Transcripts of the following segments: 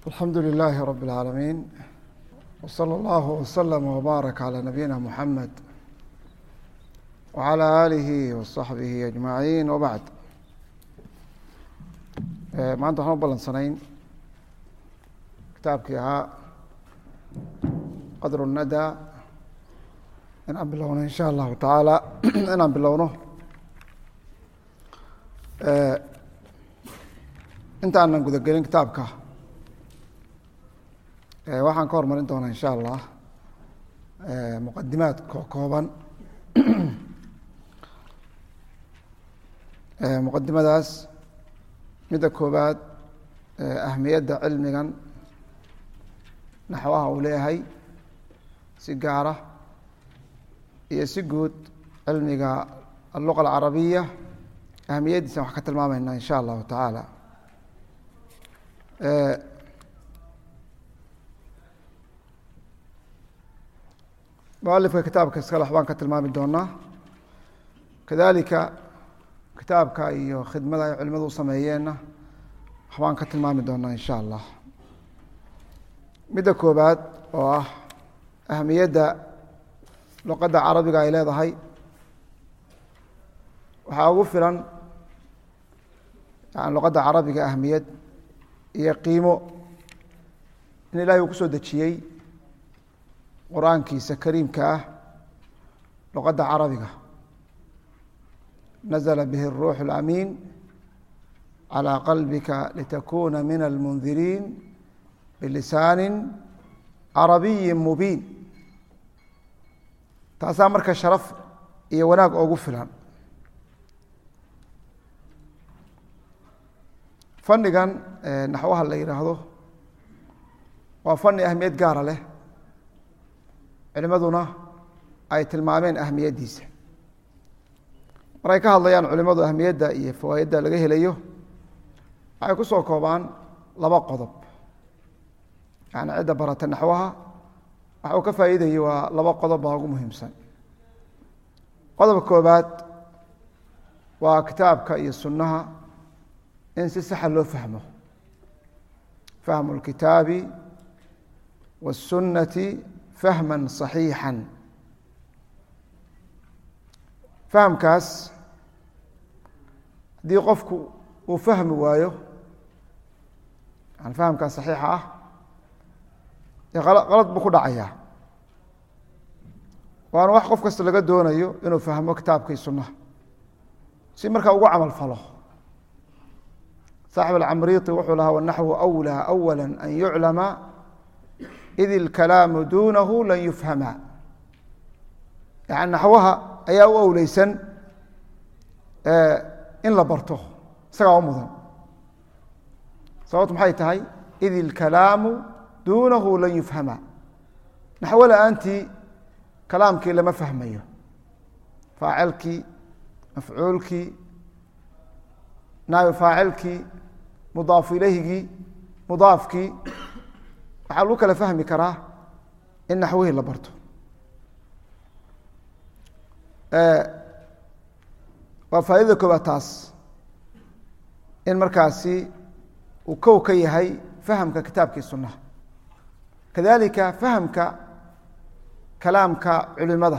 الحمد لله رب العالمين وصلى الله وسلم وبارك على نبينا محمد وعلى آله وصaحبه أجمaعين وبعد maanta waxaan u balansanayn kitaabkii ahaa qadr الndى inaan bilowno in shاء الlahu taعaalى inaan bilowno inta aanan gudagelin kitaabka waxaan ka hormarin doonaa in shاء allah muqadimaad kokooban muqadimadaas midda koobaad ahmiyadda cilmigan naxwaha uu leeyahay si gaara iyo si guud cilmiga alluqa alcarabiya ahmiyaddiisan wax ka tilmaameynaa in sha allahu tacaala mualifka kitaabka iskale waxbaan ka tilmaami doonaa kadalika kitaabka iyo khidmada ay culimadu u sameeyeenna waxbaan ka tilmaami doonaa in sha allah midda koobaad oo ah ahamiyadda luqadda carabiga ay leedahay waxaa ugu filan yani luqadda carabiga ahamiyad iyo qiimo in ilahay uu ku soo dejiyey qur-aankiisa kariimka ah luqadda carabiga nazla bih الruux اlamiin calى qalbika litakuna min almundiriin bilisaani carabiyi mubiin taasaa marka sharaf iyo wanaag oogu filan fanigan naxwaha la yihaahdo waa fani ahmiyad gaara leh culimaduna ay tilmaameen ahmiyaddiisa markay ka hadlayaan culimadu ahmiyadda iyo fawaaidda laga helayo waxay ku soo koobaan laba qodob yani cidda barata naxwaha waxa uu ka faa'iidayay waa laba qodob baa ugu muhiimsan qodobka koobaad waa kitaabka iyo sunnaha in si saxa loo fahmo fahmu اlkitaabi wالsunnati fahma صaxiixa fahamkaas haddii qofku uu fahmi waayo yani fahamkaas saxiixa ah qalad buu ku dhacayaa waana wax qof kasta laga doonayo inuu fahmo kitaabkii sunnaha si markaa ugu camal falo saaxib alcamriiti wuxuu lahaa wanaxwu أwlىa أwala an yuclama id اlkalaamu dunahu lan yufhama yani naxwaha ayaa u awleysan in la barto isagaa u mudan sababtu maxay tahay id ilkalaamu duunahu lan yufhama naxwo la-aantii kalaamkii lama fahmayo faacilkii mafcuulkii naabi faacilkii mudaafu ilayhigii mudaafkii waxaa lagu kala fahmi karaa in naxwihii la barto waa faa'idada koobaad taas in markaasi uu kow ka yahay fahamka kitaabkii sunnaha kadalika fahamka kalaamka culimada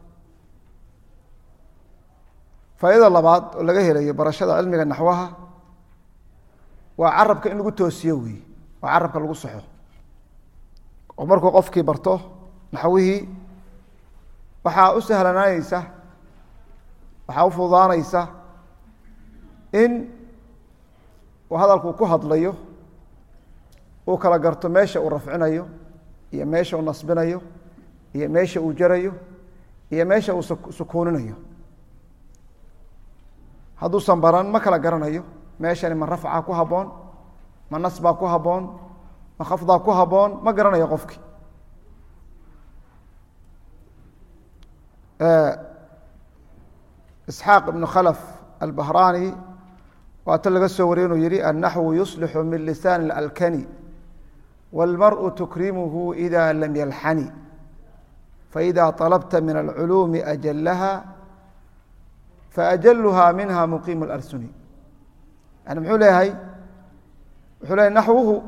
faa'idada labaad oo laga helayo barashada cilmiga naxwaha waa carabka in lagu toosiyo wey waa carabka lagu saxo oo markuu qofkii barto naxwihii waxaa u sahlanaaneysa waxaa u fududaanaysa in uu hadalku ku hadlayo uu kala garto meesha uu rafcinayo iyo meesha uu nasbinayo iyo meesha uu jarayo iyo meesha uu sukuuninayo hadduusan baran ma kala garanayo meeshani ma rafca ku habboon ma nasbaa ku habboon ma khafdaa ku habboon ma garanayo qofki isxaaq ibnu khalaf albahraani waa ta laga soo wariyay inuu yihi annaxwu yuslixu min lisaan alkani wاlmarءu tukrimuhu ida lam yalxani faإida طalabta min alculuumi ajalaha faajaluha minha muqiim اlarsuni yani muxuu leeyahay wuxuu leeyahy naxwuhu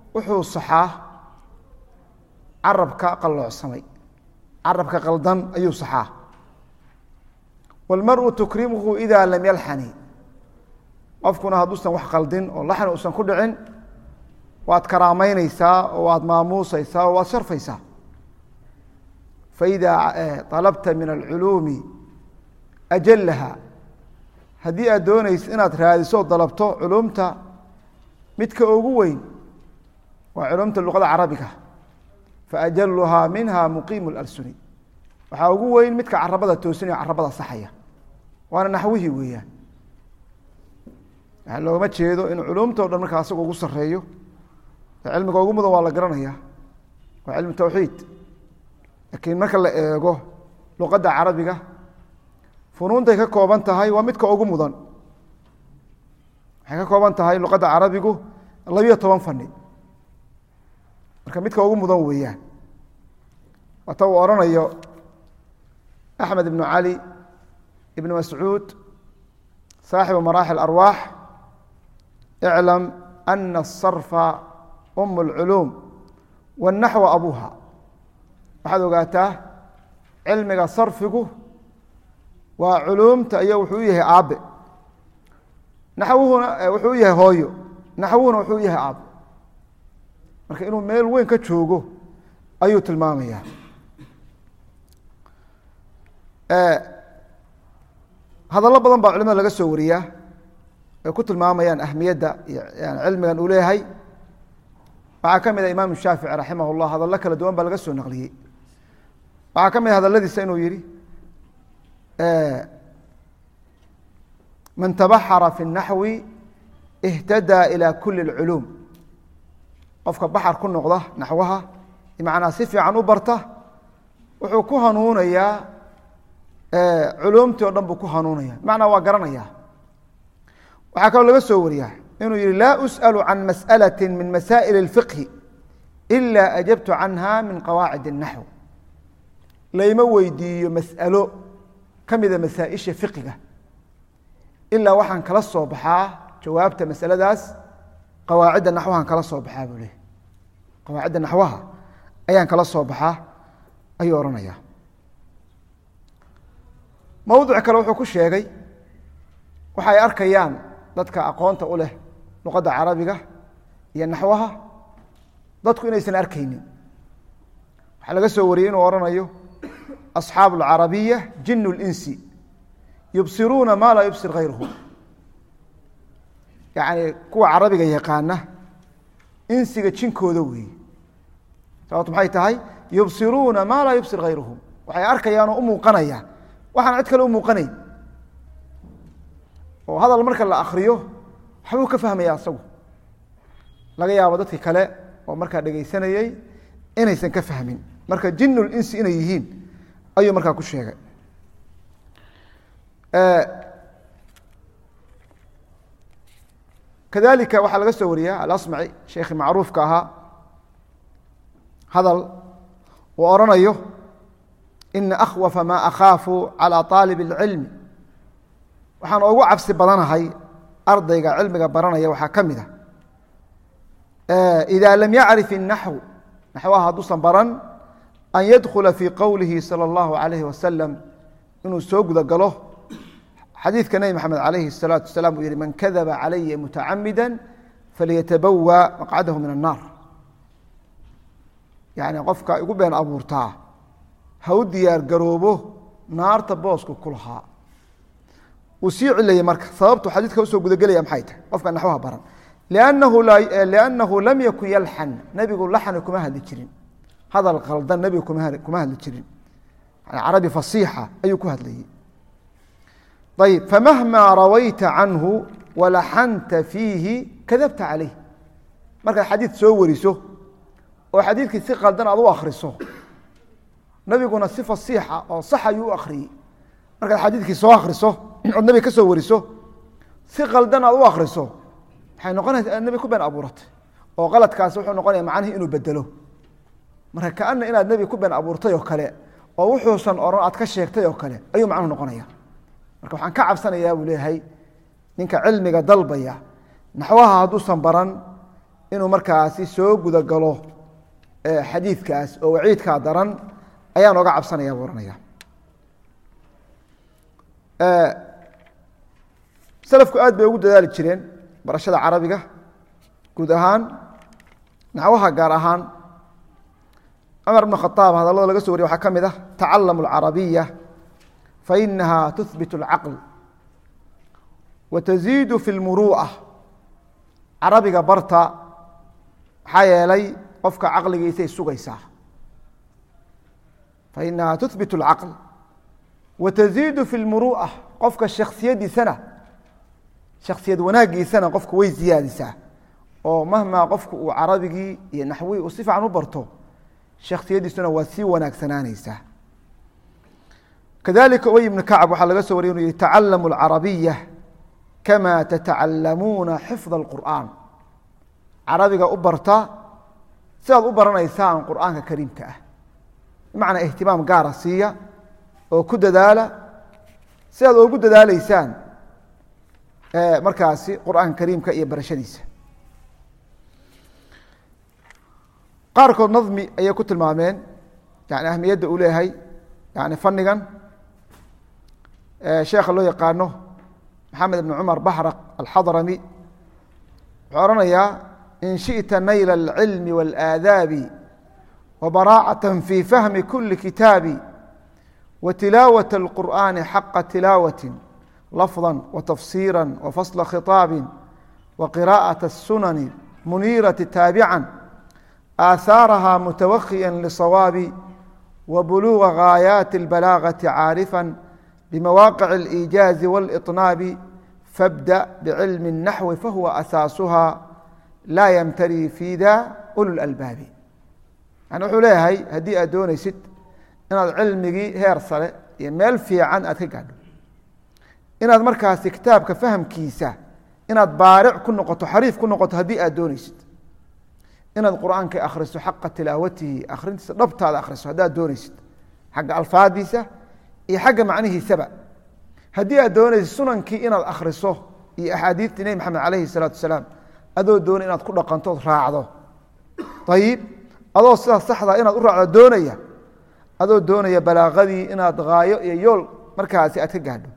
wuxuu saxaa carabka qalloocsamay carabka qaldan ayuu saxaa wاlmaru tukrimuhu ida lam yalxani qofkuna hadduusan wax qaldin oo laxni uusan ku dhicin waad karaameyneysaa oo waad maamuuseysaa oo waad sharfaysaa faida طalabta min alculuumi ajalaha haddii aad doonaysa inaad raadiso dalabto culumta midka ugu weyn waa culumta luqada carabiga faajaluhaa minha muqiimu اlalsuni waxaa ugu weyn midka carabada toosinaya carabada saxaya waana naxwihii weeyaan waxaa loogama jeedo in culumta o dhan markaa asaga ugu sareeyo cilmiga ugu mudan waa la garanaya waa cilmu tawxiid laakiin marka la eego luqadda carabiga funuuntay ka kooban tahay waa midka ugu mudan waxay ka kooban tahay luqadda carabigu labiyo toban fani marka midka ugu mudan weeyaan waata uu odhanayo axmed ibnu cali ibn mascuud saaxibu maraaxil arwaax iclam ana asarfa um اlculuum wاnaxwa abuha waxaad ogaataa cilmiga sarfigu waa culuumta iyo wuxuu u yahay aabe naxwuhuna wuxuu u yahay hooyo naxwuhuna wuxuu u yahay aabe marka inuu meel weyn ka joogo ayuu tilmaamaya hadallo badan baa culimada laga soo wariyaa ay ku tilmaamayaan ahmiyadda iyo cilmigan uu leeyahay waxaa ka mid a imaam shaafici raximah اllah hadallo kala duwan baa laga soo naqliyey waxaa ka mid a hadaladiisa inuu yihi man tabaxara fi الnaxwi اhtadaa ilى kuli اlculuum qofka baxar ku noqda naxwaha macnaa si fiican u barta wuxuu ku hanuunayaa culuumtii o dhan buu ku hanuunaya macnaa waa garanaya waxaa kaloo laga soo wariyaa inuu yihi laa usأl can masأlaة min masaئil الfiqhi إila ajabtu canha min qawaacid الnaxw layma weydiiyo mas'alo ka mida masaaئisha fiqiga ilaa waxaan kala soo baxaa jawaabta masaladaas qawaacidda naxwahan kala soo baxaa buu leh qawaacidda naxwaha ayaan kala soo baxaa ayuu odhanaya mowduc kale wuxuu ku sheegay waxa ay arkayaan dadka aqoonta u leh luqadda carabiga iyo naxwaha dadku inaysan arkaynin waxaa laga soo wariyey inuu odhanayo asxaabu alcarabiya jin اlinsi yubsiruuna ma laa yubsir hayruhu yacni kuwa carabiga yaqaana insiga jinkooda weeye sababto maxay tahay yubsiruuna ma laa yubsir hayruhum waxay arkayaan oo u muuqanaya waxaan cid kale u muuqanayn oo hadal marka la akriyo waxbuu ka fahmaya asagu laga yaabo dadki kale oo markaa dhegaysanayey inaysan ka fahmin marka jinulinsi inay yihiin ayuu markaa ku sheegay kadalika waxaa laga soo wariyaa alasmaci sheekhi macruufka ahaa hadal uu odhanayo ina akhwafa ma akhaafu calى aalib اlcilmi waxaan ugu cabsi badanahay ardayga cilmiga baranaya waxaa ka mid a ida lam yacrif الnaxw naxwaha hadduusan baran an yadkula fii qowlihi salى اllahu alayhi wasalam inuu soo guda galo xadiidka nebi maxamed alayhi الsalaatu wasalaam uu yihi man kadaba calaya mutacamida falyatabawa maqcadahu min الnaar yani qofka igu been abuurtaa ha u diyaar garoobo naarta booska ku lahaa uu sii cilayey marka sababtu xadiidka usoo gudagelaya maxay tahay qofka naxwaha baran liannahu lam yakun yalxan nebigu laxni kuma hadli jirin hadal qaldan nebigu kuma hadli jirin carabi fasiixa ayuu ku hadlayey ayb famahma rawayta canhu walaxanta fiihi kadabta calayh markaad xadiid soo wariso oo xadiidkii si qaldan aad u akriso nabiguna si fasiixa oo sax ayuu u akriyey markaad xadiidkii soo akriso ood nebiga ka soo wariso si qaldan aad u akriso waxay noqonaysa aad nebi ku been abuuratay oo qaladkaasi wuxuu noqonaya macnihii inuu bedelo marka kaana inaad nebi ku been abuurtay oo kale oo wuxuusan oran aad ka sheegtay oo kale ayuu macnuhu noqonaya marka waxaan ka cabsanayaa buu leeyahay ninka cilmiga dalbaya naxwaha hadduusan baran inuu markaasi soo gudagalo xadiidkaas oo waciidkaa daran ayaan oga cabsanaya buu ohanaya salafku aad bay ugu dadaali jireen barashada carabiga guud ahaan naxwaha gaar ahaan cumar bn khaaab hadallada laga so wariya waxaa ka mid ah tacalamu alcarabiya fainaha tuhbit اlcaql wa taziidu fi lmuru'a carabiga barta maxaa yeelay qofka caqligiisay sugaysaa fainaha tuhbit اlcaql wa taziidu fi lmuru'a qofka shaksiyadiisana shaksiyad wanaagiisana qofku way ziyaadisaa oo mahmaa qofku uu carabigii iyo naxwihii uu si fiican u barto shaksiyadiisuna waa sii wanaagsanaanaysaa kadalika ubay ibnu kacab waxaa laga soo wariy inu yihi tacalamu alcarabiya kama tatacalamuuna xifda alqur'aan carabiga u barta sidaad u baranaysaan qur'aanka kariimka ah bimacnaa ihtimaam gaara siiya oo ku dadaala sidaad oogu dadaaleysaan markaasi qur'aanka kariimka iyo barashadiisa qaarkood nadmi ayay ku tilmaameen yani ahmiyadda uu leeyahay yani fanigan sheekha loo yaqaano maxamed ibn cumar baxraq alxadrami wuxuu ohanayaa in shiئta nayla اlcilmi wاlaadaabi wabaraacata fi fahmi kuli kitaabi وtilaawaة الqur'ani xaqa tilaawaة lafظa وtafsira وfasla khiطaabi وqirاءaة الsunani muniiraةi taabica آثاarha mتwkيا لصwاaب وبلوغ غاaياaت البلاغة عاaرفا بمواقع الإيجاaز والإطناaب فابدأ بعلم النحو فهو أساaسها لا يمتري في da أولو الألباaب يعني wuxuu leeyahay haddii aad doonaysid inaad cilmigii heer sare iyo meel fiican aad ka gaadho inaad markaasi kitaabka fahamkiisa inaad baaric ku noqoto xariif ku noqoto haddii aad doonaysid inaad qur'aanka akhriso xaqa tilaawatihi akhrintiisa dhabtaada akhriso haddaad doonaysid xagga alfaadiisa iyo xagga macnihiisaba haddii aad doonaysid sunankii inaad akhriso iyo axaadiistii nebi maxamed calayhi salaatu wasalaam adoo doonay inaad ku dhaqantood raacdo ayib adoo sidaas saxda inaad u raacdo doonaya adoo doonaya balaaqadii inaad haayo iyo yool markaasi aad ka gaadho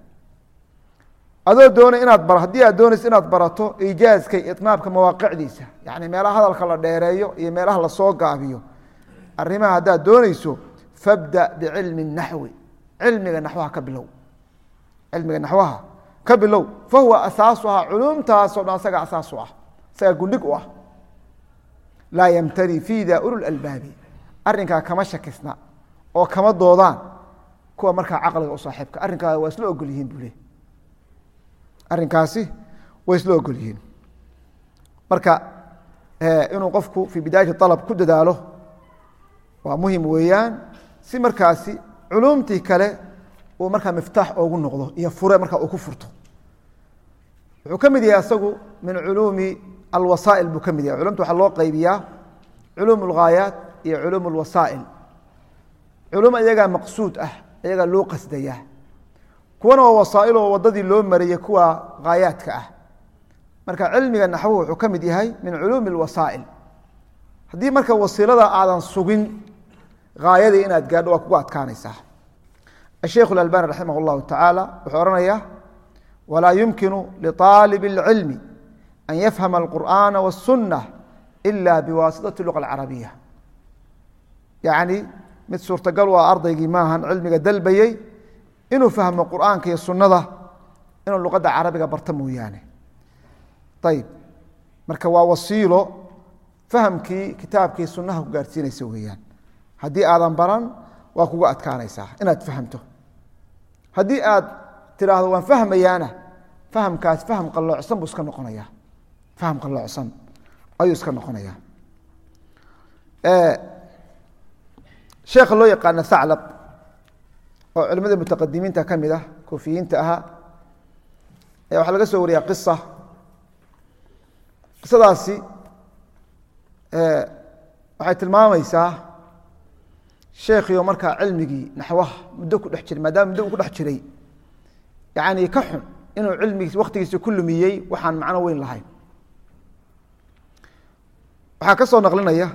adoo doonay inaad bar haddii aad doonaysa inaad barato iijaaska iyo itnaabka mawaaqicdiisa yani meelaha hadalka la dheereeyo iyo meelaha lasoo gaabiyo arrimaha haddaad doonayso fabda bicilmi naxwi cilmiga naxwaha ka bilow cilmiga naxwaha ka bilow fahuwa asaasuhaa culumtaasoo dhan isaga asaas u ah isaga gundhig u ah laa yamtari fiida ululalbaabi arrinkaa kama shakisna oo kama doodaan kuwa markaa caqliga u saaxiibka arrinkaa waa isla ogol yihiin buu le arrinkaasi way isla ogol yihiin marka inuu qofku fii bidaayati alab ku dadaalo waa muhim weeyaan si markaasi culumtii kale uu markaa miftaax oogu noqdo iyo fure markaa uu ku furto wuxuu ka mid yahay isagu min culuumi alwasaa'il buu ka mid yahay culumta waxaa loo qaybiyaa culuum alghaayaat iyo culuum alwasaa'il culum iyagaa maqsuud ah iyagaa loo qasdaya kuwana waa wasaail oo wadadii loo mariyey kuwa haayaadka ah marka cilmiga naxwuhu wuxuu ka mid yahay min culuumi اwasaa'il haddii marka wasiilada aadan sugin haayadii inaad gaadho waa kugu adkaanaysaa asheikh اlalbani raximah اllahu tacaala wuxuu ohanaya walaa yumkinu liطaalib اlcilmi an yafhama اlqur'ana wالsunة ila biwaasitaةi luga اlcarabiya yacni mid suurtagal u ah ardaygii maahan cilmiga dalbayey inuu fahmo qur'aanka iyo sunada inuu luqadda carabiga barto mooyaane ayib marka waa wasiilo fahamkii kitaabkii sunaha ku gaarhsiinaysa weeyaan haddii aadan baran waa kugu adkaanaysaa inaad fahamto haddii aad tidhaahdo waan fahmayaana fahamkaas faham qalloocsan buu iska noqonaya faham qalloocsan ayuu iska noqonaya sheekha loo yaqaana thaclab oo culimada mutaqadimiinta ka mid ah kofiyiinta ahaa ayaa waxaa laga soo wariyaa qisa qisadaasi waxay tilmaamaysaa sheekhiio markaa cilmigii naxwaha muddo ku dhex jiray maadaama muddo uu ku dhex jiray yani ka xun inuu cilmigiis waktigiisa ku lumiyey waxaan macno weyn lahayn waxaa ka soo naqlinaya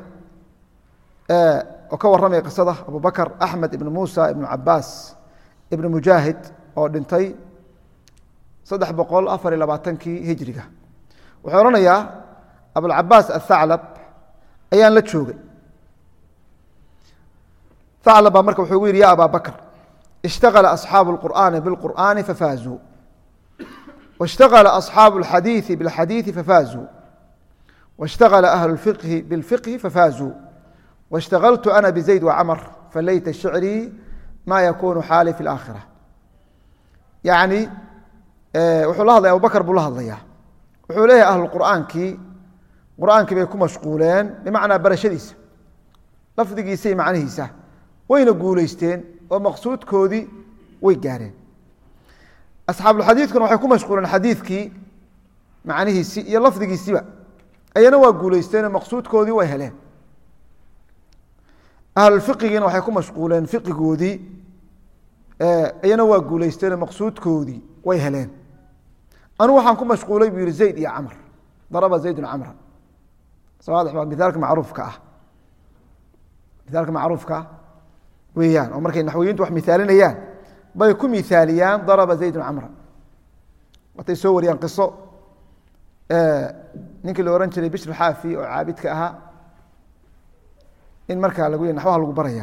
oo ka warramaya qisada abu bakr axmed ibn muusa ibn cabaas ibn mujaahid oo dhintay saddex boqol afar iyo labaatankii hijriga wuxuu odhanayaa abulcabaas athaclab ayaan la joogay thaclab baa marka wuxuu gu yidhi ya aba bakr ishtagala asxaabu اlqur'aani biاlqur'aani fafaazuu waاshtagala asxaabu اlxadiiثi biاlxadiiثi fafaazuu waاshtagala ahlu اlfiqhi biاlfiqhi fafaazuu waاshtagaltu ana bizayd wacamar falayta shicrii ma yakunu xaali fi اlaakhira yani wuxuu la hadlaya abubakr buu la hadlayaa wuxuu leeyahay ahlu qur'aankii qur'aankii bay ku mashquuleen bimacnaa barashadiisa lafdigiisa iyo macnihiisa wayna guulaysteen oo maqsuudkoodii way gaareen asxaabulxadiidkuna waxay ku mashquuleen xadiidkii macnihiisii iyo lafdigiisiiba ayana waa guulaysteenoo maqsuudkoodii way heleen ahlulfiqigiina waxay ku mashquuleen fiqigoodii iyana waa guulaysteenoo maqsuudkoodii way heleen anu waxaan ku mashquulay buu yihi zayd iyo camr daraba zaydun camra sawaadix waa mithaalka macruufka ah mithaalka macruufka weeyaan oo markay naxwiyiintu wax mithaalinayaan bay ku mithaaliyaan daraba zaydun camra watay soo wariyaan qiso ninkii la ohan jiray bishr xaafi oo caabidka ahaa in markaa lagu naxwaha lagu baraya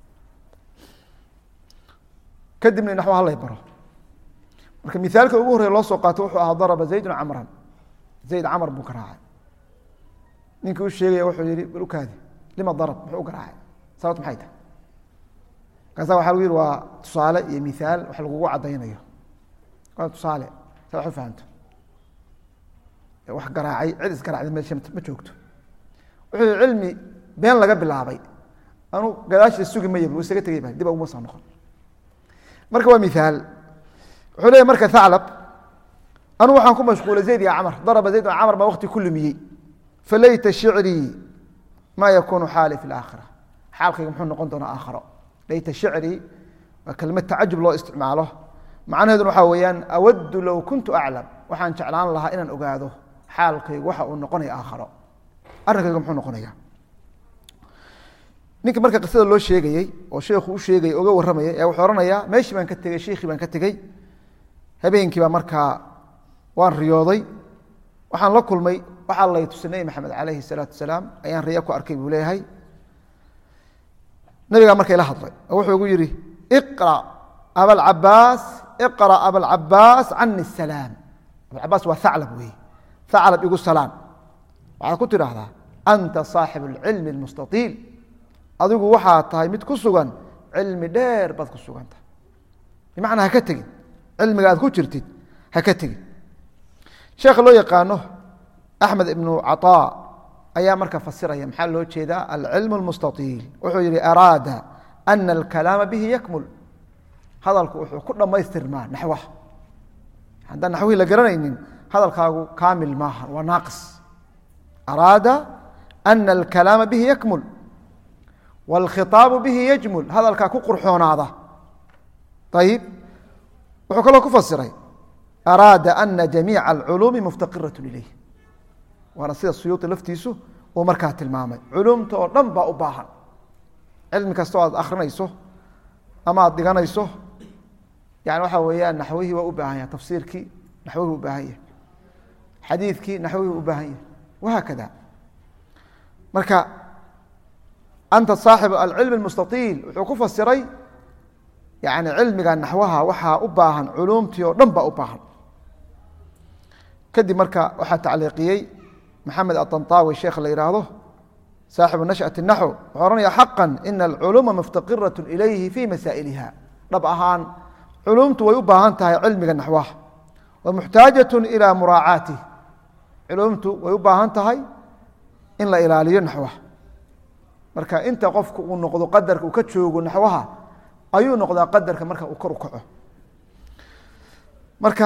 kadibna naxwa halay baro marka mithaalka ugu horreya loo soo qaato wuxuu ahaa daraba zaydun camran zayd camar buu garaacay ninkii u sheegaya wuxuu yihi bal ukaadi lima darab muxuu u garaacay sababt maxay tahay markaasa waxa lagu yihi waa tusaale iyo mithaal wax lagugu caddaynayo waa tusaale sa wax u fahamto wax garaacay cid isgaraacday meesha ma joogto wuxuu yihi cilmi been laga bilaabay anu gadaashiisa sugi maya bu isaga tegay ba dib uma soo noqon marka waa mithaal wuxuu leeyahy marka thaclab anu waxaan ku mashquulay zayd iyo camar daraba zayd camar baa wakti ku lumiyey falayta shicrii ma yakunu xaali fi laakhira xaalkayga muxuu noqon doonaa aakharo layta shicrii waa kelmad tacajub loo isticmaalo macnaheeduna waxaa weeyaan awaddu low kuntu aclam waxaan jeclaan lahaa inaan ogaado xaalkaygu waxa uu noqonaya aakharo arrinkayga muxuu noqonaya ninka marka qisada loo sheegayey oo sheekhu u sheegayay oga warramayay ee wuxuu ohanayaa meeshii baan ka tegey sheikhii baan ka tegey habeenkii baa markaa waan riyooday waxaan la kulmay waxaa lay tusay nebi maxamed calayhi salaatu wasalaam ayaan riya ku arkay buu leeyahay nabigaa marka ila hadlay oo wuxuu igu yidhi iqra abalcabaas iqra abalcabaas cani salaam abalcabaas waa thaclab weeye thaclab igu salaan waxaad ku tidhaahdaa anta saaxibu alcilmi almustaiil adigu waxaa tahay mid ku sugan cilmi dheer baad ku sugan tahay bimacnaa haka tegin cilmiga aad ku jirtid haka tegin sheekha loo yaqaano axmed ibnu caطaa ayaa marka fasiraya maxaa loo jeedaa alcilm اlmustaiil wuxuu yihi araada ana alkalaama bihi yakmul hadalku wuxuu ku dhammaystirmaa naxwaha haddaan naxwihii la garanaynin hadalkaagu kaamil maaha waa naaqis araada ana alkalaama bihi yakmul wاlkhiطaabu bihi yajmul hadalkaa ku qurxoonaada ayib wuxuu kaloo ku fasiray araada ana jamiica alculuumi muftaqiraة ilayh waana sida suyuuطi laftiisu uu markaa tilmaamay culumta oo dhan baa u baahan cilmi kastoo aad akrinayso ama aad dhiganayso yani waxa weeyaan naxwihii waa u baahan yahay tafsiirkii naxwihii u baahan yahay xadiidkii naxwihii u baahan yahay wahaakada marka anta saaxibu alcilmi اlmustaiil wuxuu ku fasiray yani cilmiga naxwaha waxaa u baahan culumtii oo dhan baa u baahan kadib marka waxaa tacliiqiyey maxamed aطanطaawi sheekh la yihaahdo saaxibu nashأaة الnaxw wuxuu ohanaya xaqa ina alculuuma muftaqiraة ilayhi fi masaa'iliha dhab ahaan culumtu way u baahan tahay cilmiga naxwaha wa muxtaajaة ilى muraacaatih culumtu way u baahan tahay in la ilaaliyo naxwaha marka inta qofku uu noqdo qadarka uu ka joogo naxwaha ayuu noqdaa qadarka marka uu kor u kaco marka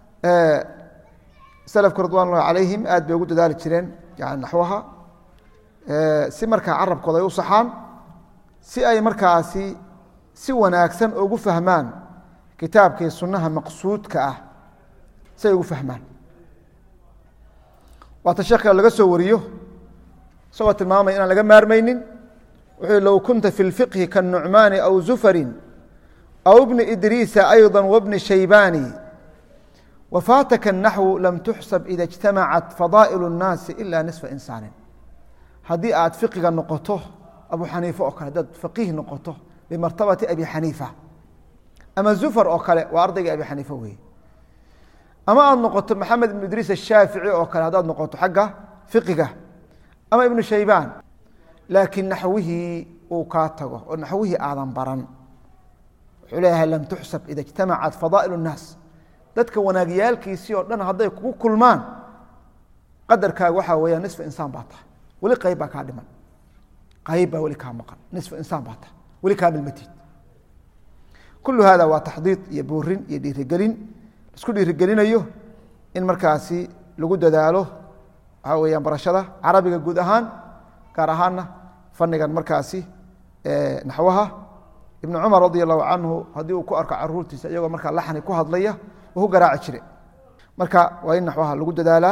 slafku ridwan ullahi calayhim aad bay ugu dadaali jireen yani naxwaha si markaa carabkooda ay u saxaan si ay markaasi si wanaagsan ugu fahmaan kitaabkii sunnaha maqsuudka ah si ay ugu fahmaan waata sheekh kale laga soo wariyo isagoo tilmaamaya inaan laga maarmaynin wuxuu low kunta fi lfiqhi kanucmaani aw zufarin aw bni idriisa ayضa wbni shaybani wafaataka الnaxwu lam tuxsab ida اjtamacat fadaaئil الnaasi ila nisfa insaanin haddii aad fiqiga noqoto abu xaniife oo kale hadaad faqiih noqoto bimartabati abi xaniifa ama zufar oo kale waa ardaygii abi xaniifa weeye ama aad noqoto maxamed ibnu idriis ashaafici oo kale haddaad noqoto xagga fiqiga ama ibnu shaybaan laakiin naxwihii uu kaa tago oo naxwihii aadan baran wuxuu leeyahay lam tuxsab ida ijtamacat fadaa'il الnaas dadka wanaagyaalkiisii oo dhan hadday kugu kulmaan qadarkaaga waxaa weeya nisfa insaan baa tahay weli qayb baa kaa dhiman qayb baa weli kaa maqan nisfa insaan baa tahay weli kaa milmatid kulu hada waa taxdiid iyo buurin iyo dhiirigelin isku dhiirigelinayo in markaasi lagu dadaalo waxaa weyaan barashada carabiga guud ahaan gaar ahaana fanigan markaasi naxwaha ibnu cumar radi allahu canhu haddii uu ku arko caruurtiisa iyagoo markaa laxni ku hadlaya wuu ku garaaci jire marka waa in naxwaha lagu dadaalaa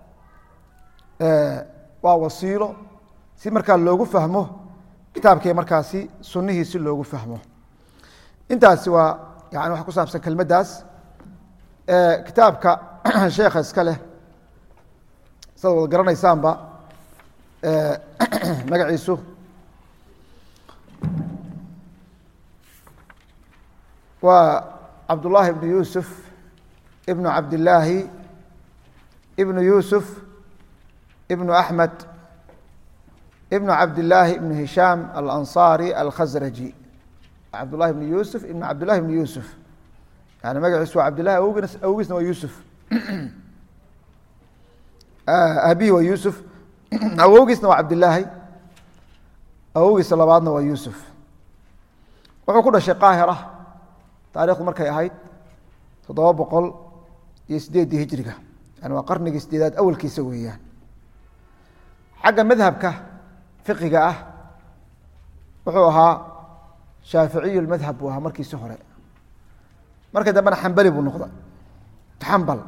waa wasiilo si markaa loogu fahmo kitaabkii markaasi sunihii si loogu fahmo intaasi waa yani waxa ku saabsan kelmaddaas kitaabka sheekha iska leh saad wada garanaysaanba magaciisu waa cabdullaahi ibnu yuusuf ibnu cabdillaahi ibnu yuusuf ibnu axmed ibnu cabdillaahi ibnu hishaam alansaari alkhasraji cabdullahi ibnu yuusuf ibnu cabdillahi ibnu yuusuf yani magaciisu waa cabdillahi awogis awogiisna waa yuusuf abihi waa yuusuf awogiisna waa cabdillaahi awogiisa labaadna waa yuusuf wuxuu ku dhashay qaahira taarikhdu markay ahayd toddoba boqol iyo sideeddii hijriga yani waa qarnigii sideedaad awalkiisa weeyaan xagga madhabka fiqiga ah wuxuu ahaa shaaficiyu lmadhab buu ahaa markiisi hore markii dambena xambali buu noqday xambal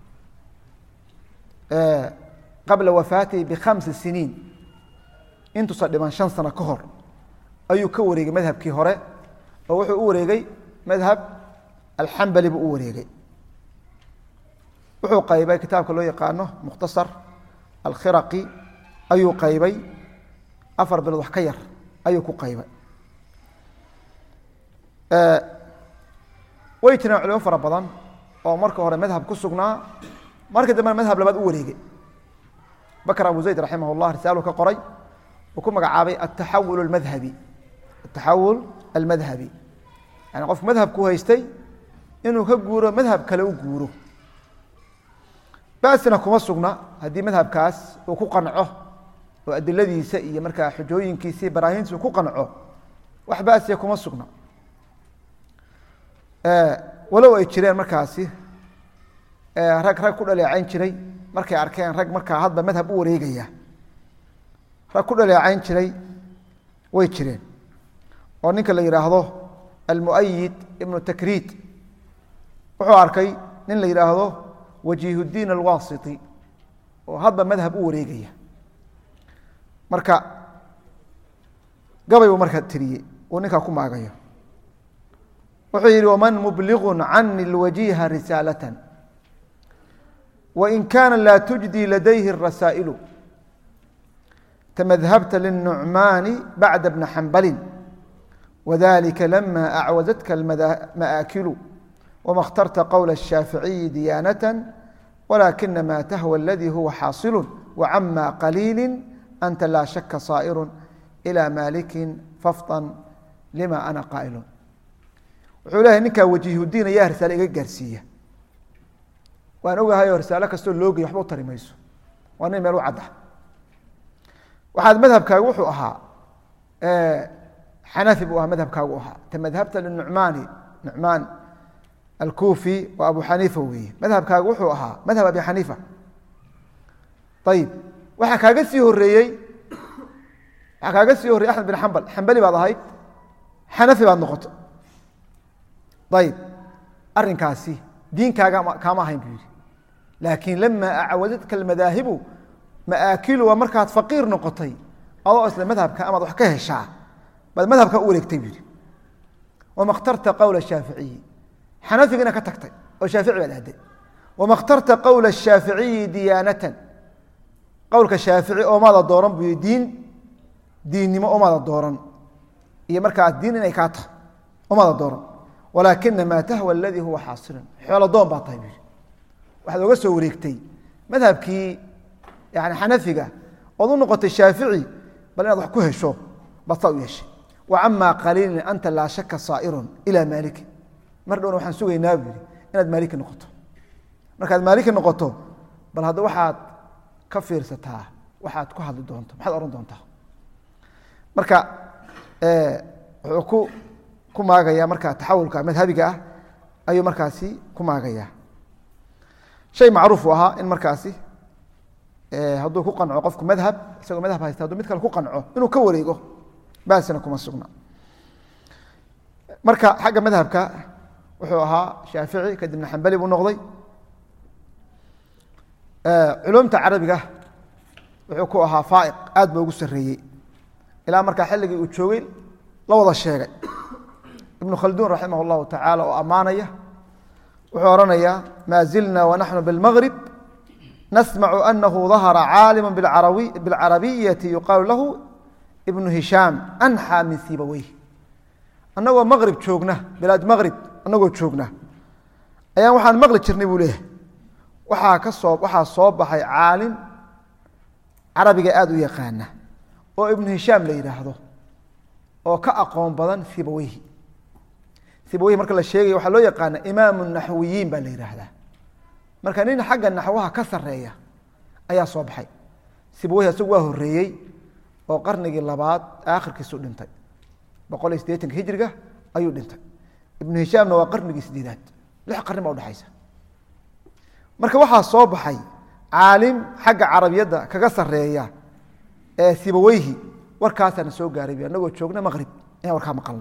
qabla wafaatihi bikhamsi siniin intuusa dhiman shan sano ka hor ayuu ka wareegay madhabkii hore oo wuxuu u wareegay madhab alxambali buu u wareegay wuxuu qaybay kitaabka loo yaqaano mukhtasar alkhiraqi ayuu qaybay afar bilood wax ka yar ayuu ku qaybay way jireen culimo fara badan oo marka hore madhab ku sugnaa markii dambena madhab labaad u wareegay bakr abu zayd raximah اllah risaalu ka qoray uu ku magacaabay ataxawul اmadhabi ataxawul almadhabi yani qof madhabku haystay inuu ka guuro madhab kale u guuro basina kuma sugna haddii madhabkaas uu ku qanco oo adiladiisa iyo markaa xujooyinkiisa iyo baraahintiisa uu ku qanco wax basiya kuma sugna walow ay jireen markaasi rag rag ku dhaleecayn jiray markay arkeen rag markaa hadba madhab u wareegaya rag ku dhaleecayn jiray way jireen oo ninka la yidhaahdo almuayid ibnu takriid wuxuu arkay nin la yidhaahdo wajiihuddiin alwasiti oo hadba madhab u wareegaya marka gabay buu markaa tiriyey uu ninkaa ku maagayo wuxuu yihi waman mubligu cani lwajiha risaalatan wain kaana laa tujdi ladayhi rasaa'ilu tamadhabta liلnucmaani bacda bna xambali wadalika lama acwazatka ma'aakilu wma اkhtarta qowla الshaaficiyi diyaanata walakina ma tahwa aladii huwa xaasilu wacama qaliili anta laa shaka saa'iru ilى maliki fafطan lima ana qaa'ilu wuxuu leeyahay ninkaa wajiihudiin ayaa risaale iga gaarsiiya waan ogahay oo risaalo kastoo loogey waxba u tari mayso waa nin meel u cadda waxaad madhabkaagu wuxuu ahaa xanafi buu ahaa madhabkaagu ahaa tamadhabta linucmaani nucmaan alkufi waa abu xaniifa weeye madhabkaagu wuxuu ahaa madhab abi xaniifa ayib waxaa kaaga sii horeeyey waxaa kaaga sii horreyey axmed bin xambal xambali baad ahayd xanafi baad noqoto ayib arinkaasi diinkaaga kaama ahayn buu yihi laakiin lama acwadadka almadaahibu maaakilu waa markaad faqiir noqotay adoo isla madhabka amaad wax ka heshaa baad madhabka u wareegtay buu yihi wama khtarta qowla shaaficiyi xanafigina ka tagtay oo shaafici baad aaday wama khtarta qowla shaaficiyi diyaanatan qowlka shaafici oomaada dooran buu yihi diin diinnimo oomaada dooran iyo markaa diin inay kaa tahay oomaada dooran walaakina maa tahwa aladii huwa xaasilun xoolo doon baa tahay buu yihi waxaad oga soo wareegtay madhabkii yani xanafiga ood u noqotay shaafici bal inaad wax ku hesho baad saa u yeeshay wa camaa qaliilin anta laa shaka saa'irun ilaa maaliki mar dhowna waxaan sugaynaa buu yihi inaad maaliki noqoto markaad maaliki noqoto bal hadda waxaad ka fiirsataa waxaad ku hadli doonto maxaad ohan doontaa marka wuxuu ku ku maagaya marka taxawulka madhabiga ah ayuu markaasi ku maagaya shay macruuf u ahaa in markaasi hadduu ku qanco qofku madhab isagoo madhab haysta haduu mid kale ku qanco inuu ka wareego baasina kuma sugna marka xagga madhabka wuxuu ahaa shaafici kadibna xambali buu noqday culumta carabiga wuxuu ku ahaa faaiq aad ba ugu sareeyey ilaa markaa xilligii uu joogay la wada sheegay ibnu khalduun raximah اllahu tacaala oo ammaanaya wuxuu odhanayaa maa zilna wanaxnu biاlmagrib nasmacu anahu dahara caalima biاlcarabiyati yuqaalu lahu ibnu hishaam anxaa min sibaweyh annagoo maqrib joogna bilaad maqrib annagoo joogna ayaan waxaan maqli jirnay buu leeyahay waxaa ka soo waxaa soo baxay caalim carabiga aada u yaqaana oo ibnu hishaam la yidhaahdo oo ka aqoon badan sibaweyhi sibaweyhi marka la sheegaya waxaa loo yaqaana imaamu naxwiyiin baa la yidhaahdaa marka nin xagga naxwaha ka sareeya ayaa soo baxay sibaweyhi isagu waa horeeyey oo qarnigii labaad aakhirkiisu dhintay boqol iyo siddeetanka hijriga ayuu dhintay ibnu hishaamna waa qarnigii sideedaad lix qarni baa udhexaysa marka waxaa soo baxay caalim xagga carabiyadda kaga sareeya ee sibaweyhi warkaasaana soo gaaray anagoo joogna maqrib ayaan warkaa maqalna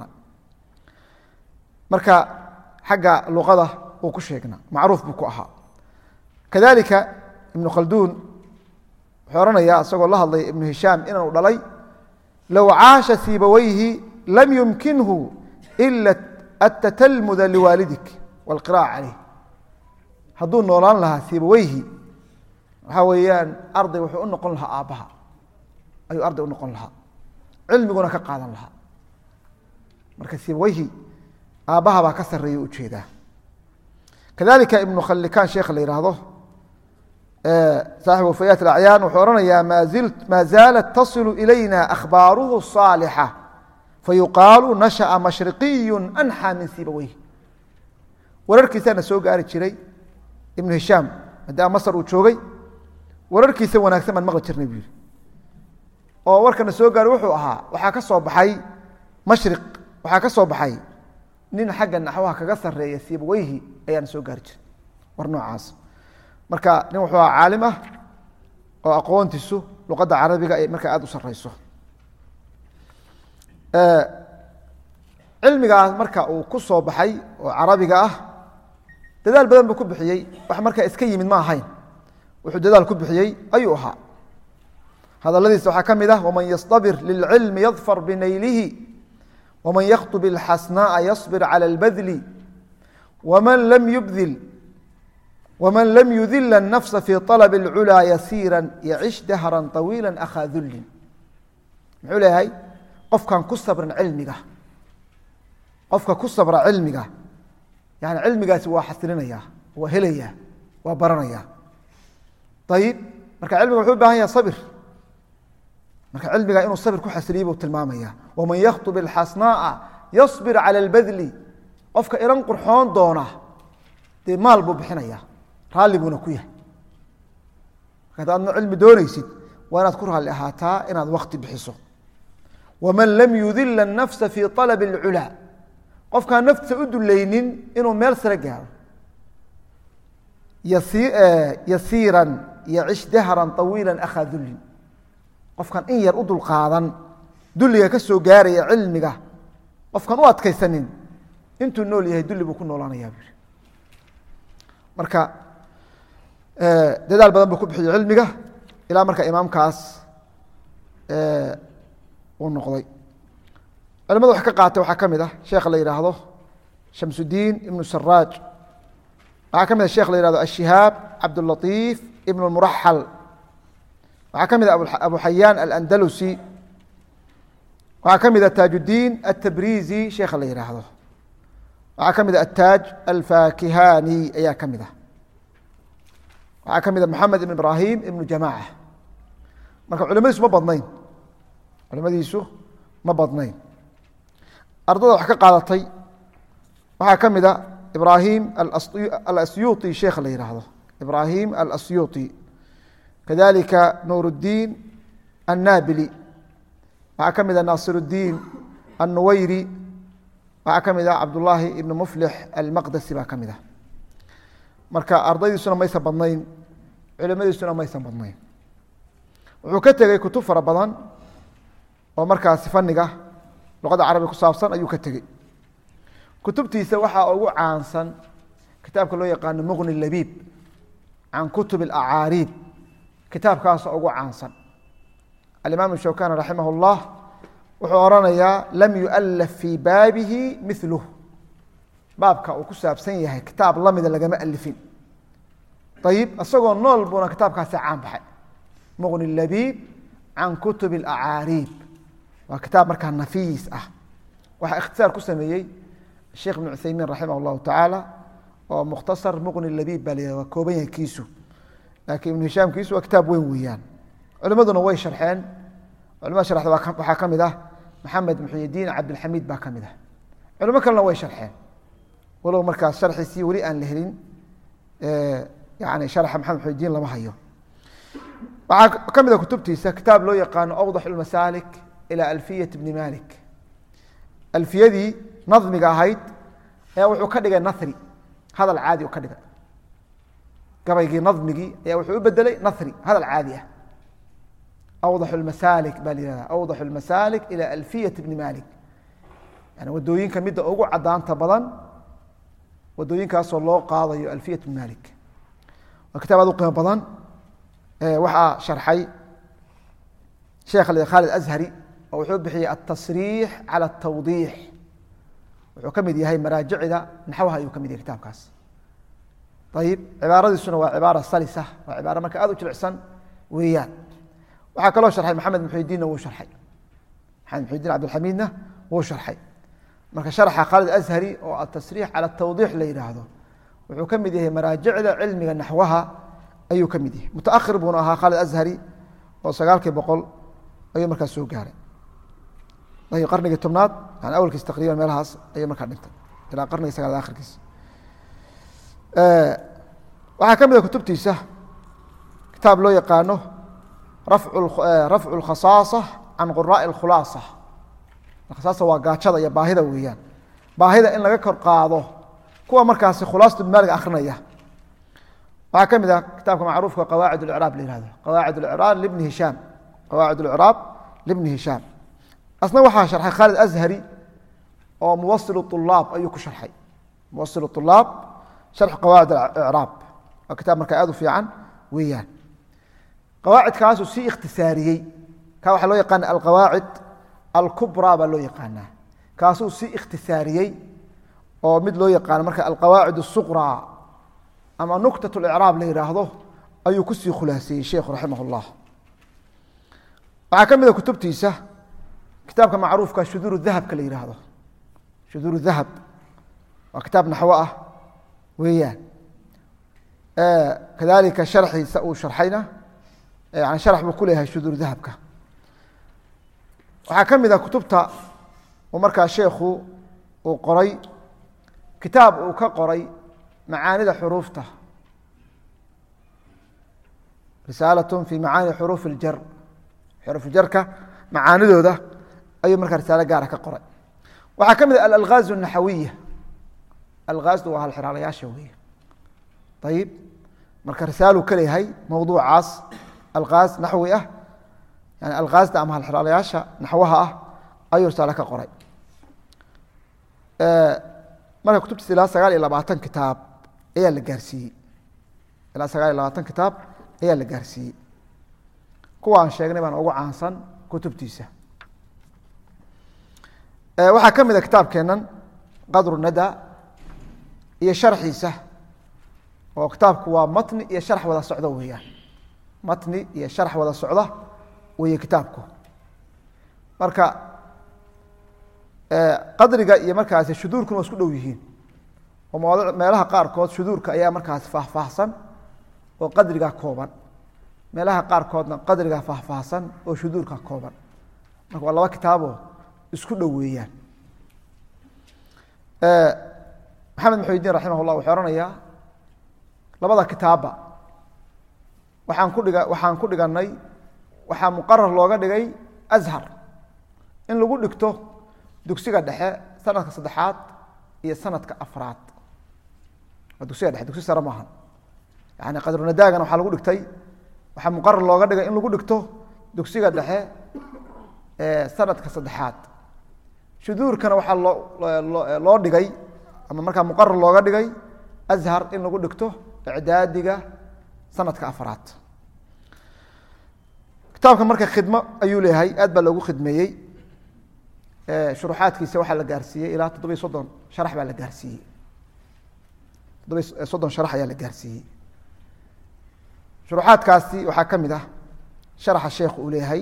marka xagga luqada uu ku sheegna macruuf buu ku ahaa kadalika ibnu khalduun wuxuu ohanayaa isagoo la hadlay ibnu hishaam inaanu dhalay low caasha sibaweyhi lam yumkinhu ila atatalmuda liwaalidik wاlqira'a caleyh hadduu noolaan lahaa sibaweyhi waxaa weeyaan arday wuxuu u noqon lahaa aabbaha ayuu arday u noqon lahaa cilmiguna ka qaadan lahaa marka sibaweyhi aabbaha baa ka sareeya ujeedaa kadalika ibnu khallikaan sheekha la yidhaahdo saaxibu wafayaat acyaan wuxuu ohanayaa maa zaalat tasilu ilayna akhbaaruhu saalixa fayuqaalu nashaأa mashriqiyu anxaa min sibaweyh wararkiisaana soo gaari jiray ibnu hishaam maadaama masar uu joogay wararkiisa wanaagsan baan maqli jirnay buu yihi oo warkana soo gaaray wuxuu ahaa waxaa ka soo baxay mashriq waxaa ka soo baxay nin xagga naxwaha kaga sareeya sibaweyhi ayaana soo gaari jiray war noocaas marka nin wuxuu ahaa caalim ah oo aqoontiisu luqadda carabiga ay markaa aada u sareyso cilmigaas marka uu ku soo baxay oo carabiga ah dadaal badan buu ku bixiyey wax markaa iska yimid ma ahayn wuxuu dadaal ku bixiyey ayuu ahaa hadaladiisa waxaa ka mid ah waman yastabir lilcilmi yadfar binaylihi waman yakhtub ilxasnaaa yasbir cala albadli waman lam yubdil waman lam yudila الnafsa fi طalb اlculaa yasiira yacish dahra طawiila akhaa dullin muxuu leeyahay qofkan ku sabran cilmiga qofka ku sabra cilmiga yani cilmigaasi waa xasilinaya waa helaya waa baranaya ayib marka cilmiga wuxuu u bahan yaha sabir marka cilmiga inuu sabir ku xasiliye buu tilmaamaya waman yakhtub ilxasnaaa yasbir cala اlbadli qofka iran qurxoon doona dee maal buu bixinaya raalli buuna ku yahay marka ad adna cilmi doonaysid waa inaad ku raalli ahaataa inaad wakti bixiso waman lam yudila الnafsa fi طalab اlculaa qofkaan naftiisa u dulaynin inuu meel sare gaaro yasiiran yacish dahran طawiila akhaa dullin qofkaan in yar u dulqaadan dulliga ka soo gaaraya cilmiga qofkaan u adkaysanin intuu nool yahay dulli buu ku noolaanaya bu marka dadaal badan buu ku bixiyo cilmiga ilaa marka imaamkaas uu noqday culimada wax ka qaatay waxaa ka mid ah sheekha la yidhaahdo shamsudiin ibnu saraaj waxaa ka mid ah sheekh la yihahdo ashihaab cabdulatiif ibn muraxal waxaa ka mid ah abu xayaan alandalusi waxaa ka mid ah taajuddiin atabrizi sheekha la yidhaahdo waxaa ka mid ah ataaj alfakihani ayaa ka mid ah waxaa ka mid ah moxamed ibn ibrahim ibnu jamaaca marka culimadiisu ma badnayn culimadiisu ma badnayn ardada wax ka qaadatay waxaa ka mid a ibrahim alasyuطi sheekha la yihaahdo ibrahim alasyuطi kadalika nuur الdiin annabili waxaa ka mid a naasir الdiin الnuweyri waxaa ka mid ah cabdullaahi ibn muflix almaqdasi baa ka mid ah marka ardaydiisuna maysan badnayn culimadiisuna maysan badnayn wuxuu ka tegey kutub fara badan oo markaasi faniga luqadda carabiga ku saabsan ayuu ka tegey kutubtiisa waxaa ugu caansan kitaabka loo yaqaano muqni labiib can kutub اlacaariib kitaabkaasa ugu caansan alimaam shawkani raximah اllah wuxuu oranayaa lam yualaf fii baabihi miluh baabka uu ku saabsan yahay kitaab lamida lagama alifin ayib isagoo nool buuna kitaabkaasi caan baxay muqni labiib can kutub اlacaariib waa kitaab markaa nafiis ah waxaa ikhtisaar ku sameeyey sheekh ibn cuthaymiin raximah اllahu tacaala oo mukhtasar muqni labiib baa la waa kooban yahay kiisu laakiin ibnu hishaam kiisu waa kitaab weyn weeyaan culimaduna way sharxeen culimada sharxda waxaa ka mid ah maxamed muxyidiin cabdilxamiid baa ka mid ah culimo kalena way sharxeen walow markaas sharxiisii weli aan la helin yani sharxa maxamed muxyidiin lama hayo waxaa ka mid a kutubtiisa kitaab loo yaqaano awdax lmasaalik ilى alfiyat bni malik alfiyadii nadmiga ahayd ayaa wuxuu ka dhigay nahri hadal caadi u ka dhigay gabaygii nadmigii ayaa wuxuu u bedelay nahri hadal caadi ah awdax masaalik baa la yihahda awdax lmasaalik ilى alfiyat bni malik yani wadooyinka midda ugu cadaanta badan wadooyinkaasoo loo qaadayo alfiyat bni malik waa kitaab aad u qiimo badan waxaa sharxay sheekh khaalid azhari oo wuxuu bixiyey atasriix cala atawdiix wuxuu ka mid yahay maraajicda naxwaha ayuu ka mid yahay kitaabkaas ayib cibaaradiisuna waa cibaara salisa waa cibaaro marka aad u jilicsan weeyaan waxaa kaloo sharxay maxamed muxudiinna wuu sharxay maxamed muxudiin cabdilxamiidna wuu sharxay marka sharxa khaalid azhari oo atasriix cala atawdiix la yidhaahdo wuxuu ka mid yahay maraajicda cilmiga naxwaha ayuu ka mid yahay mutaakhir buuna ahaa khaalid azhari oo sagaalkii boqol ayuu markaas soo gaaray ayb qarnigii tobnaad yani awalkiis taqriban meelahaas ayuu markaa dhintay ilaa qarnigii sagaalaad akhirkiis waxaa ka mid a kutubtiisa kitaab loo yaqaano rafcu اlkhasaasa can quraaءi اkhulaasa khasaasa waa gaajada iyo baahida weeyaan baahida in laga kor qaado kuwa markaasi khulaasatu maaliga akrinaya waxaa ka mid ah kitaabka macruufka qawaacid اlcraab la yihahdo qawaacid اlcraab libni hishaam qawaacid اlcraab libni hishaam asna waxaa sharxay khaalid azhari oo muwasil طulaab ayuu ku sharxay muwasil طulaab sharx qawaacid icraab waa kitaab markaa aad u fiican weeyaan qawaacidkaasuu sii ikhtisaariyey ka waxaa loo yaqaana alqawaacid alkubraa baa loo yaqaanaa kaasuu sii ikhtisaariyey oo mid loo yaqaano marka alqawaacid الsuqraa ama nuktat اlicraab la yidhaahdo ayuu kusii khulaaseeyey sheikhu raximah اllah waxaa ka mid a kutubtiisa kitaabka macruufka shuduur dahabka la yidhaahdo shuduur dahab waa kitaab naxwo ah weeyaan kadalika sharxiisa uu sharxayna yani sharax buu ku leeyahay shuduur dahabka waxaa ka mid ah kutubta uu markaa sheekhu uu qoray kitaab uu ka qoray macaanida xuruufta risaalatun fi macaani xuruuf iljar xuruufjarka macaanidooda ayuu markaa risaalo gaara ka qoray waxaa ka mid ah alalgaazu naxawiya algaazdu waa halxiraalayaasha weeye ayib marka risaaluu ka leeyahay mowduucaas algaaz naxwi ah yani algaazda ama halxiraalayaasha naxwaha ah ayuu risaalo ka qoray marka kutubtiisa ilaa sagaal iyo labaatan kitaab ayaa la gaarsiiyey ilaa sagaal iyo labaatan kitaab ayaa la gaarsiiyey kuwaan sheegnay baan ugu caansan kutubtiisa waxaa ka mid a kitaabkeenan qadru nada iyo sharxiisa oo kitaabku waa matni iyo sharx wada socdo weeyaan matni iyo sharx wada socda weeye kitaabku marka qadriga iyo markaasi shuduurkuna waa isku dhow yihiin oo mawad meelaha qaarkood shuduurka ayaa markaasi faahfaahsan oo qadriga kooban meelaha qaarkoodna qadriga faahfaahsan oo shuduurka kooban marka waa laba kitaaboo isku dhow weeyaan maxamed maxudiin raximah llah wuxuu ohanayaa labada kitaabba waxaan ku dhiga waxaan ku dhiganay waxaa muqarar looga dhigay ashar in lagu dhigto dugsiga dhexe sanadka saddexaad iyo sanadka afraad waa dugsiga dhexe dugsi sare maaha yani qadrunadaagana waxaa lagu dhigtay waxaa muqarar looga dhigay in lagu dhigto dugsiga dhexe sanadka saddexaad shuduurkana waxaa loo loo dhigay ama markaa muqarar looga dhigay ashar in lagu dhigto icdaadiga sanadka afraad kitaabka marka khidmo ayuu leeyahay aad baa loogu khidmeeyey shuruxaadkiisa waxaa la gaarsiiyey ilaa toddobiyo soddon sharax baa la gaarsiiyey toddobiy soddon sharax ayaa la gaarsiiyey shuruxaadkaasi waxaa ka mid ah sharaxa sheekhu uu leeyahay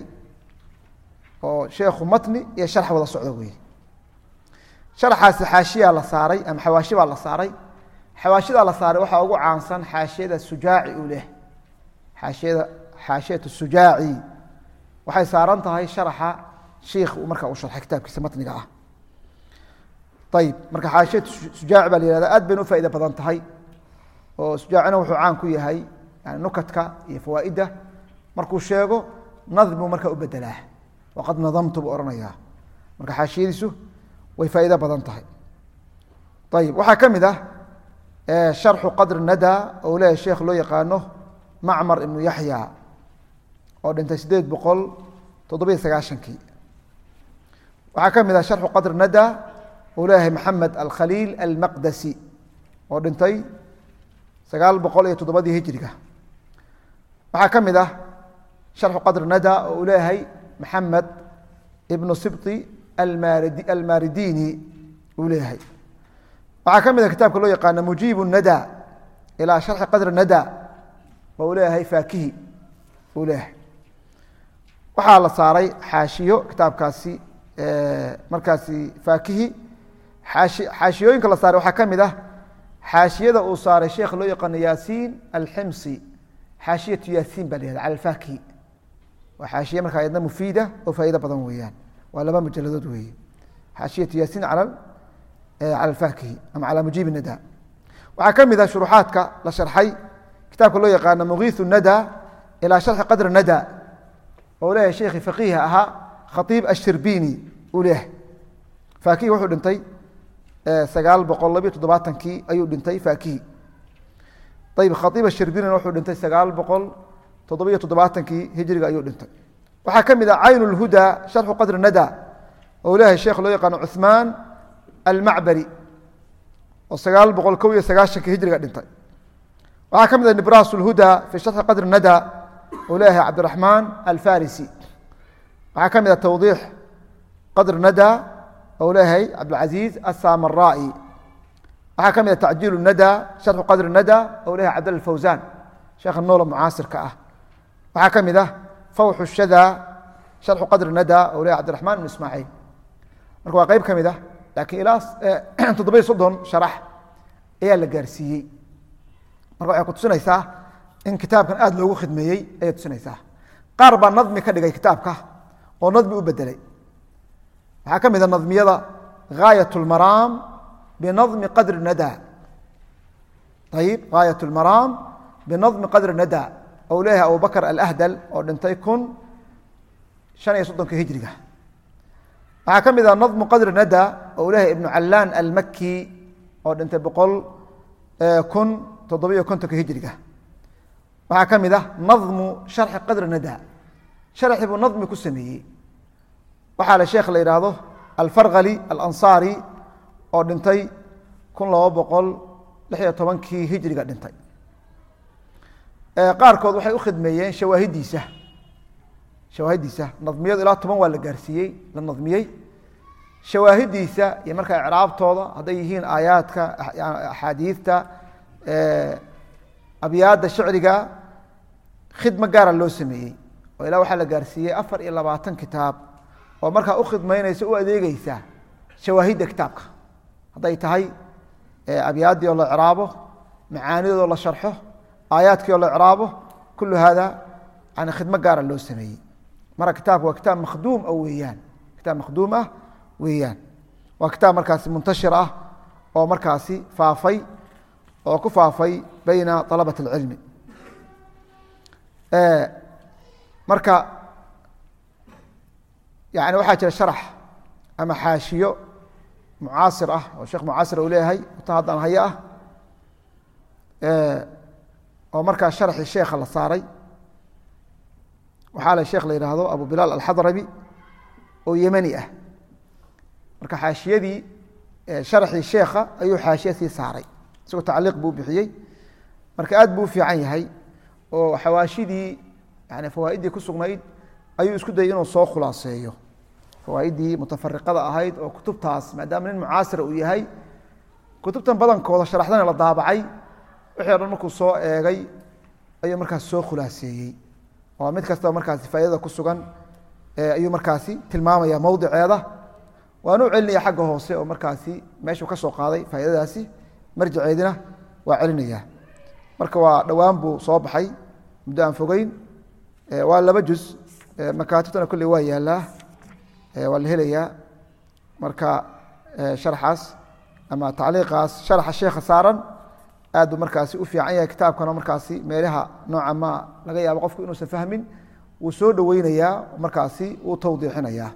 oo sheekhu matni iyo sharax wada socdo wey sharaxaasi xaashiyaa la saaray ama xawaashi baa la saaray xawaashidaa la saaray waxaa ugu caansan xaashiyada sujaaci uu leeyahay xaashiyada xaashiyat sujaaci waxay saaran tahay sharaxa shiikh uu markaa u sharxay kitaabkiisa matniga ah ayib marka xaashiyat sujaaci baa la yihahda aad bayna u faaida badan tahay oo sujaacina wuxuu caan ku yahay yani nukadka iyo fawaaidda markuu sheego nadm buu markaa u bedelaa waqad nadamtu buu ohanayaa marka xaashiyadiisu way faa'ido badan tahay ayib waxaa ka mid ah sharxu qadri nada oo leeyahay sheekh loo yaqaano macmar ibnu yaxya oo dhintay sideed boqol toddobiyo sagaashankii waxaa ka mid ah sharxu qadri nada uu leeyahay maxamed alkhaliil almaqdasi oo dhintay sagaal boqol iyo toddobadii hijriga waxaa ka mid ah sharxu qadri nada oo uu leeyahay maxamed ibnu sibti almarid almaridini uu leeyahay waxaa ka mid ah kitaabka loo yaqaano mujiib nada ilaa sharxi qadri nada oo uu leeyahay faakihi uu leeyahay waxaa la saaray xaashiyo kitaabkaasi markaasi faakihi aashi xaashiyooyinka la saaray waxaa ka mid ah xaashiyada uu saaray sheekh loo yaqaano yaasiin alximsi xaashiyatu yaasiin baa la yihahda cala alfaakihi waa xaashiye markaa ayadna mufiida oo faa'ido badan weeyaan waa laba mujaladood weeye xaashiyatu yaasiin cala cala alfaakihi ama cala mujiib nada waxaa ka mid ah shuruxaadka la sharxay kitaabka loo yaqaano mugiiثu nada ilaa sharxi qadri nada oo leeyahay sheekhi faqiiha ahaa khaiib ashirbini uu leeyahay faakihi wuxuu dhintay sagaal boqol labiyo toddobaatankii ayuu dhintay faakihi ayib khaiib ashirbinina wuxuu dhintay sagaal boqol toddobiyo toddobaatankii hijriga ayuu dhintay waxaa ka mid ah cayn اlhuda sharxu qadri nada oo leeyahay sheekh loo yaqaano cuثmaan almacbari oo sagaal boqol kow iyo sagaashankii hijriga dhintay waxaa ka mid ah nibras اlhuda fi sharxi qadri nada oo leeyahay cabdiraxmaan alfarisi waxaa ka mid ah tawdiix qadri nada oo leeyahay cabdilcaziiz asamaraai waxaa ka mid ah tacjiil nada sharxu qadri nada oo leeyahay cabdalla fawsan sheekha noola mucaasirka ah waxaa ka mid ah fawxu shada sharxu qadri nada oo leeyahay cabdiraxmaan ibn ismaaciil marka waa qeyb ka mid ah laakiin ilaa toddobiyo soddon sharax ayaa la gaarsiiyey marka waxay ku tusinaysaa in kitaabkan aada loogu khidmeeyey ayay tusinaysaa qaar baa nadmi ka dhigay kitaabka oo nadmi u bedelay waxaa ka mid a nadmiyada gaayat اlmaraam binadmi qadri nada ayib gaayat اlmaraam binadmi qadri nada ou leeyahay abubakr alahdal oo dhintay kun shan iyo soddonka hijriga waxaa ka mid ah nadmu qadri nada oo leeyahay ibnu callaan almaki oo dhintay boqol kun toddobiyo kontonka hijriga waxaa ka mid ah nadmu sharxi qadri nada sharxi buu nadmi ku sameeyey waxaa le sheekh la yidhaahdo alfarkali alansaari oo dhintay kun laba boqol lix iyo tobankii hijriga dhintay qaarkood waxay u khidmeeyeen shawaahidiisa shawaahidiisa nadmiyadu ilaa toban waa la gaarsiiyey la nadmiyey shawaahidiisa iyo markaa icraabtooda hadday yihiin aayaadka axaadiidta abyaadda shicriga khidmo gaara loo sameeyey oo ilaa waxaa la gaarsiiyey afar iyo labaatan kitaab oo markaa u khidmaynaysa u adeegeysa shawaahidda kitaabka hadday tahay abyaaddii oo la icraabo macaanidoodoo la sharxo aayaadkii oo la icraabo kullu hada yani khidmo gaara loo sameeyey marka kitaabka waa kitaab makhduum ah weeyaan kitaab makhduum ah weeyaan waa kitaab markaasi muntashir ah oo markaasi faafay oo ku faafay bayna alabat اlcilmi marka yani waxaa jira sharax ama xaashiyo mucaasir ah oo sheekh mucaasir uu leeyahay ta haddaan hayo ah oo markaa sharxii sheekha la saaray waxaa le sheekh la yidhaahdo abu bilaal alxadrabi oo yemani ah marka xaashiyadii sharxii sheekha ayuu xaashiya sii saaray isagoo tacliiq buu bixiyey marka aad buu u fiican yahay oo xawaashidii yani fawaa'iddii ku sugnayd ayuu isku dayay inuu soo khulaaseeyo fawaa'iddii mutafariqada ahayd oo kutubtaas maadaama nin mucaasira uu yahay kutubtan badankooda sharaxdana la daabacay wixii o dhan markuu soo eegay ayuu markaas soo khulaaseeyey oo mid kastaba markaasi faaidada ku sugan ayuu markaasi tilmaamaya mowdiceeda waana u celinaya xagga hoose oo markaasi meeshuu ka soo qaaday faaidadaasi marjaceedina waa celinaya marka waa dhowaan buu soo baxay muddo aan fogeyn waa laba juz makaatibtana kolley waa yaalaa waa la helayaa marka sharxaas ama tacliiqaas sharxa sheekha saaran aad buu markaasi u fiican yahay kitaabkana markaasi meelaha nooca ma laga yaabo qofku inuusan fahmin wuu soo dhoweynayaa markaasi wuu tawdiixinayaa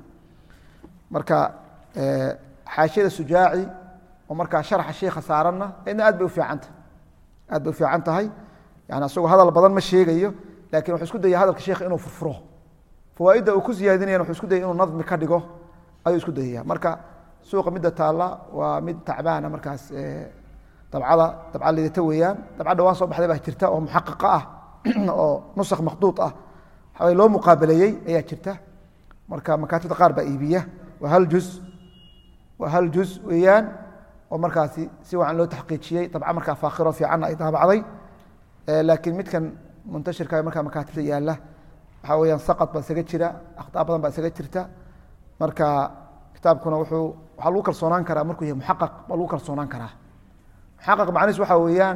marka xaashiyada sujaaci oo markaa sharxa sheikha saaranna idna aad bay ufiicanta aad bay ufiican tahay yani asagoo hadal badan ma sheegayo lakin wuxuu isku daya hadalka sheikha inuu furfuro fawaaidda uu ku siyaadinayan wuxuu isku dayay inuu nadmi ka dhigo ayuu isku dayaya marka suuqa midda taalla waa mid tacbaana markaas dabcada dabca lidata weeyaan dabca dhawaan soo baxday baa jirta oo muxaqiqa ah oo nusakh makhduud ah waxaway loo muqaabaleeyey ayaa jirta marka makaatibta qaar baa iibiya waa hal juz waa hal juz weeyaan oo markaasi si wacan loo taxqiijiyey dabca markaa faakhiro fiicanna ay daabacday laakiin midkan muntashirka markaa makaatibta yaalla waxaa weyaan saqad baa isaga jira akhtaa badan baa isaga jirta marka kitaabkuna wuxuu waxaa lagu kalsoonaan karaa markuu yahay muxaqaq baa lagu kalsoonaan karaa muxaqaq macnihiis waxaa weeyaan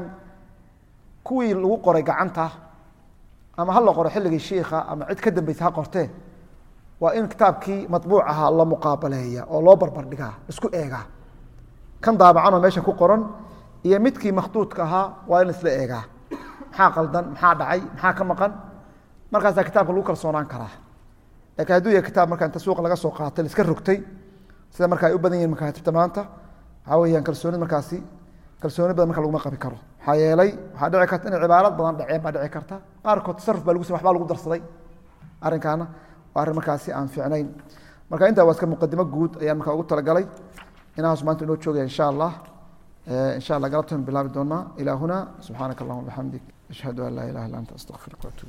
kuwii lagu qoray gacanta ama ha la qoro xilligii shiikha ama cid ka dambeysa ha qortee waa in kitaabkii maطbuuc ahaa la muqaabaleeya oo loo barbar dhigaa isku eegaa kan daabacanoo meesha ku qoran iyo midkii makhduudka ahaa waa in isla eegaa maxaa qaldan maxaa dhacay maxaa ka maqan markaasaa kitaabka lagu kalsoonaan karaa lakiin hadduu yahay kitaab marka inta suuqa laga soo qaatay laiska rogtay sida marka ay u badan yihin makaatibta maanta waxaa weyaan kalsoonid markaasi kalsooni badan marka laguma qabi karo maxaa yeelay waxaa dhici karta inay cibaarad badan dhaceen baa dhici karta qaarkood tasaruf baa lagu sam waxbaa lagu darsaday arrinkaana waa arrin markaasi aan fiicnayn marka intaa waa iska muqadimo guud ayaan markaa ugu talagalay inahaas maanta inoo joogaya insha allah insha allah galabtan bilaabi doonaa ilaa huna subxaanaka allahuma bixamdik ashhadu an laa ilaha illa anta astaqfiruka waatuub